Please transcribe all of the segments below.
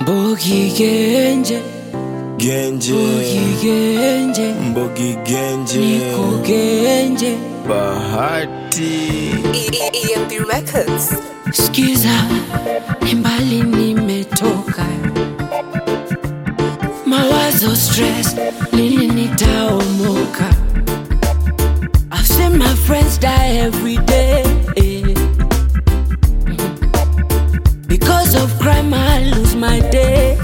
Mbogi Genje, Genje, Mbogi Genje, Mbogi Genje, Niko Genje. Bahati. EMP Records. Skiza, ni mbali nimetoka, mawazo stress, lini nitaomoka? I've seen my friends die every day because of crime. I lose my day.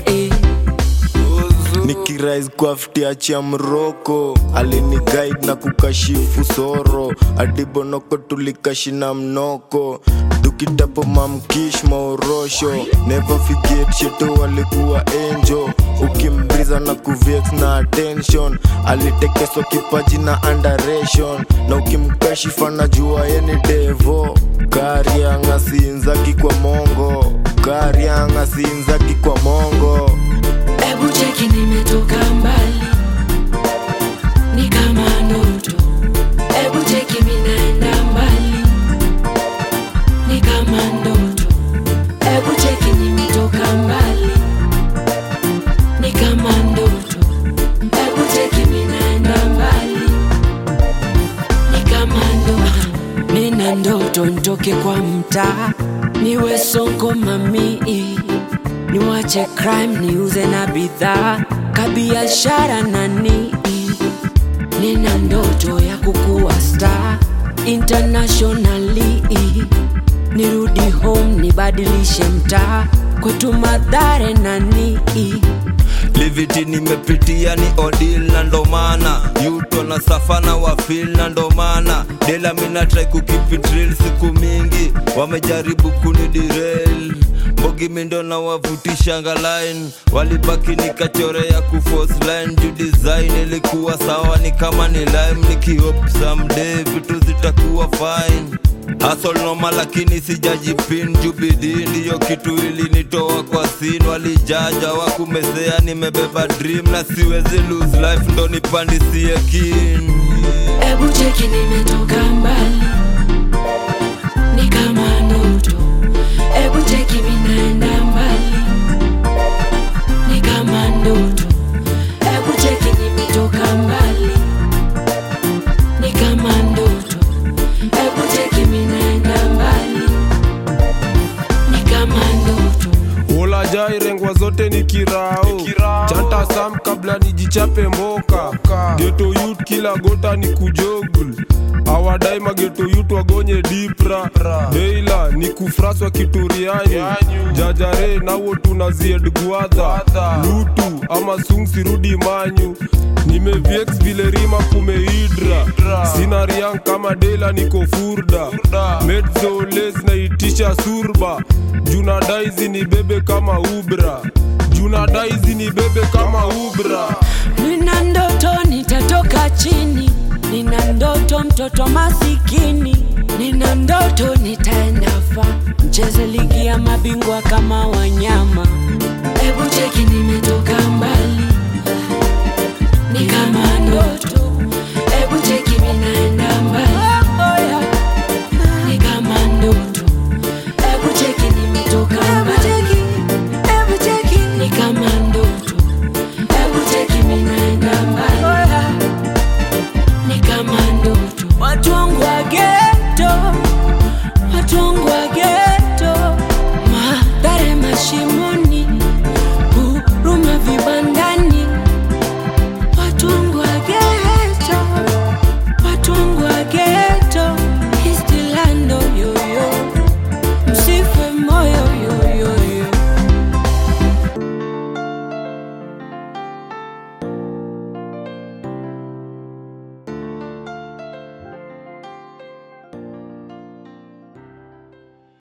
nikirais kwa ftiachi ya mroko alini guide na kukashifu soro adibonoko tulikashina mnoko dukitapo mamkish maorosho never forget shito walikuwa enjo ukimbriza na kuvex na attention alitekeswa kipaji na underation na ukimkashifa na jua yeni devo karianga siinzaki kwa mongo karianga siinzaki kwa mongo Ebu cheki nimetoka mbali, ni kama ndoto. Ebu cheki minaenda mbali, ni kama ndoto. Ebu cheki nimetoka mbali, ni kama ndoto. Ebu cheki minaenda mbali, ni kama ndoto. Nina ndoto nitoke kwa mtaa, niwe soko mamii niwache crime niuze na bidhaa kabiashara nani nina ndoto ya kukuwa star internationally nirudi home nibadilishe mtaa kwetu madhare nani liviti nimepitia ni odil na ndomana yuto na safana wafil na ndomana dela minatrai kukipitril siku mingi wamejaribu kunidirel mbogi mindo na wavutisha ngalain walibaki nikachorea kufos line juu design ilikuwa sawa ni kama ni lime nikihop someday vitu zitakuwa fine Hustle noma lakini sijajipin jubidi ndiyo kitu ilinitoa kwa sin walijaja wakumezea nimebeba dream na siwezi lose life ndo nipandisie kin Ebu cheki nimetoka mbali, ni kama ndoto. Ebu cheki minaenda mbali, ni kama ndoto. Ebu cheki nimetoka mbali, ni kama ndoto. Ebu cheki minaenda mbali, ni kama ndoto. ulajai rengwa zote ni kirao chanta sam kabla nijichape mboka geto yut kila gota ni kujogul awadai mageto yut wagonye dipra deila ni kufraswa kituriani jajare nawo tunazied gwadha lutu ama sung sirudi manyu nimeviex vile rima kumeidra sina riang kama dela niko furda medzoles naitisha surba juna daizi ni bebe kama ubra juna daizi ni bebe kama ubra Nina ndoto nitatoka chini, nina ndoto mtoto masikini, nina ndoto nitaenda fa mcheze ligi ya mabingwa kama wanyama.